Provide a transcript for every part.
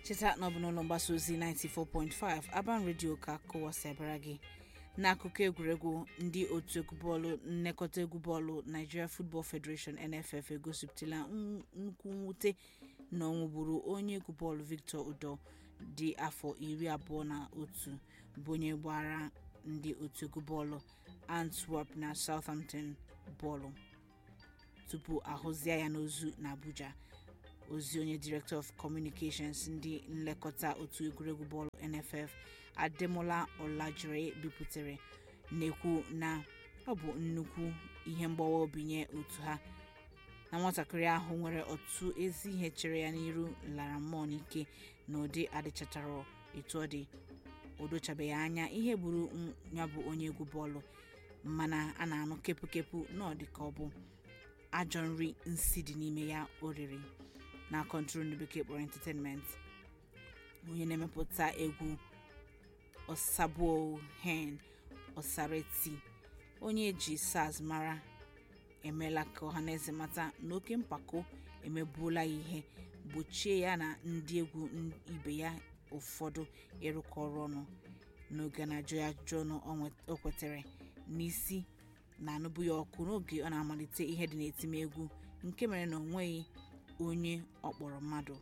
cheta na ọ bụ n'ụlọ mgbasa ozi 94.5 Aban Radio ka kụwasị abara gị n'akụkọ egwuregwu ndị otu egwu bọọlụ nnekọta egwu bọọlụ Nigeria Football Federation NFF egosipụtala nnukwu mwute na ọnwụ gburu onye egwu bọọlụ Victor Udo dị afọ iri abụọ na otu bụ onye gbara ndị otu egwu bọọlụ Antwerp na Southampton bọọlụ tupu ahụzie ya n'ozu na Abuja ozi onye director of communications ndị nlekọta otu egwuregwu bọọlụ NFF Ademola Olajire bipụtara na-ekwu na ọ bụ nnukwu ihe mgbawa obi nye otu ha na nwatakịrị ahụ nwere ọtụtụ ezi ihe chere ya n'iru lara mmụọ n'ike na ụdị adịchatara etu ọ dị o dochabeghị anya ihe gburu ya bụ onye egwu bọọlụ mana a na-anụ kepụkepụ na ọ dị ka ọ bụ ajọ nri nsi dị n'ime ya o riri na kọntrol ndị bekee kpọrọ entertainment onye na-emepụta egwu Osabo Hen Osareti onye eji SARS mara emeela ka ọhaneze mata na oke mpako emegbuola ya ihe gbochie ya na ndị egwu ibe ya ụfọdụ ịrụkọ ọrụ ọnụ n'oge na-ajụ ya ajụjụ ọnụ o kwetere n'isi na-anụbụ ya ọkụ n'oge ọ na-amalite ihe dị n'etimegwu nke mere na o nweghị onye ọkpọrọ mmadụ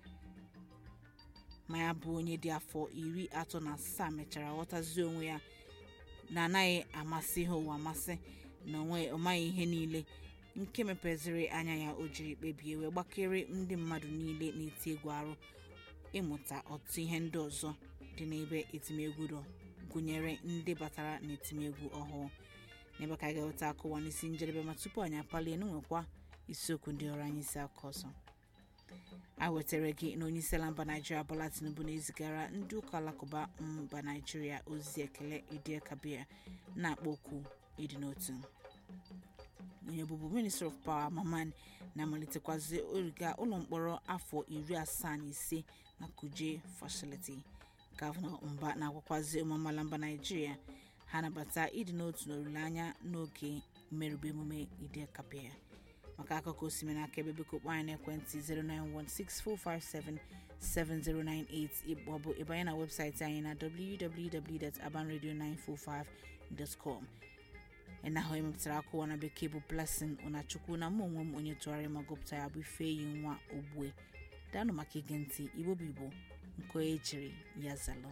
ma ya bụ onye dị afọ iri atọ na asaa mechara ghọtazie onwe ya na anaghị amasị ha ụwa amasị na ọ maghị ihe niile nke mepeziri anya ya o jiri kpebie wee gbakere ndị mmadụ niile na-eti egwu arụ ịmụta ọtụtụ ihe ndị ọzọ dị n'ebe etimegwu nọ gụnyere ndị batara n'etimegwu ọhụụ n'ebe ka a ga-eweta akụwa n'isi njedebe ma tupu anyị apalie n'nwekwa isiokwu ndị ọrụ anyị si aka ọzọ a wetara gị na onyeisiala mba naijiria Bola Tinubu na-ezigara ndị ụka alakụba mba naijiria ozi ekele Eid Kabir na-akpọ oku ịdị n'otu onye bụbu minister of power Maman na-amalitekwazị origa ụlọ mkpọrọ afọ iri asaa na ise na Kuje facility gọvanọ mba na-agwakwazi ụmụ amaala mba naijiria ha nabata ịdị n'otu na olileanya n'oge mmerụba emume Eid Kabir maka akụkọ osimiri aka ebe biko kpọọ anyị n'ekwentị 09164577098 maọbụ ịbanye na webụsaịtị anyị na www.abanradio945.com ịnahụ emepụtara akụwa na bekee bụ blessing ụnachukwu na mụ onwe m onye tụgharị ma gụpụta ya bụ ifeyi nwa ogbue danụ maka ige ntị igbo bụ igbo nke onye chiri ya zalụ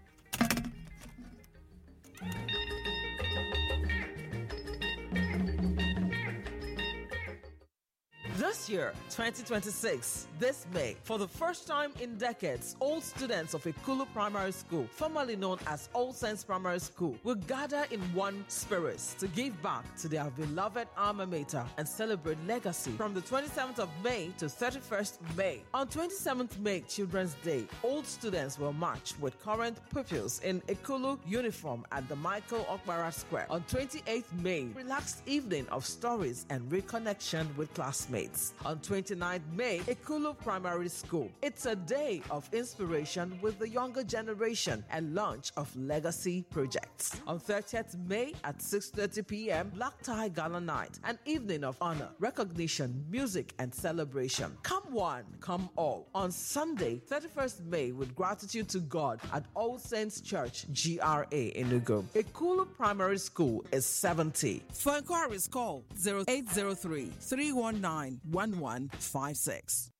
This year, 2026, this May, for the first time in decades, all students of Ikulu Primary School, formerly known as All Saints Primary School, will gather in one spirit to give back to their beloved alma mater and celebrate legacy from the 27th of May to 31st May. On 27th May, Children's Day, old students will march with current pupils in Ikulu uniform at the Michael Okbara Square. On 28th May, relaxed evening of stories and reconnection with classmates. On 29th May, Ikulu Primary School. It's a day of inspiration with the younger generation and launch of legacy projects. On 30th May at 6:30 p.m., Black Tie Gala Night, an evening of honor, recognition, music, and celebration. Come one, come all. On Sunday, 31st May, with gratitude to God at All Saints Church, GRA in Ugo. Ikulu Primary School is 70. For inquiries, call 0803 319 1156.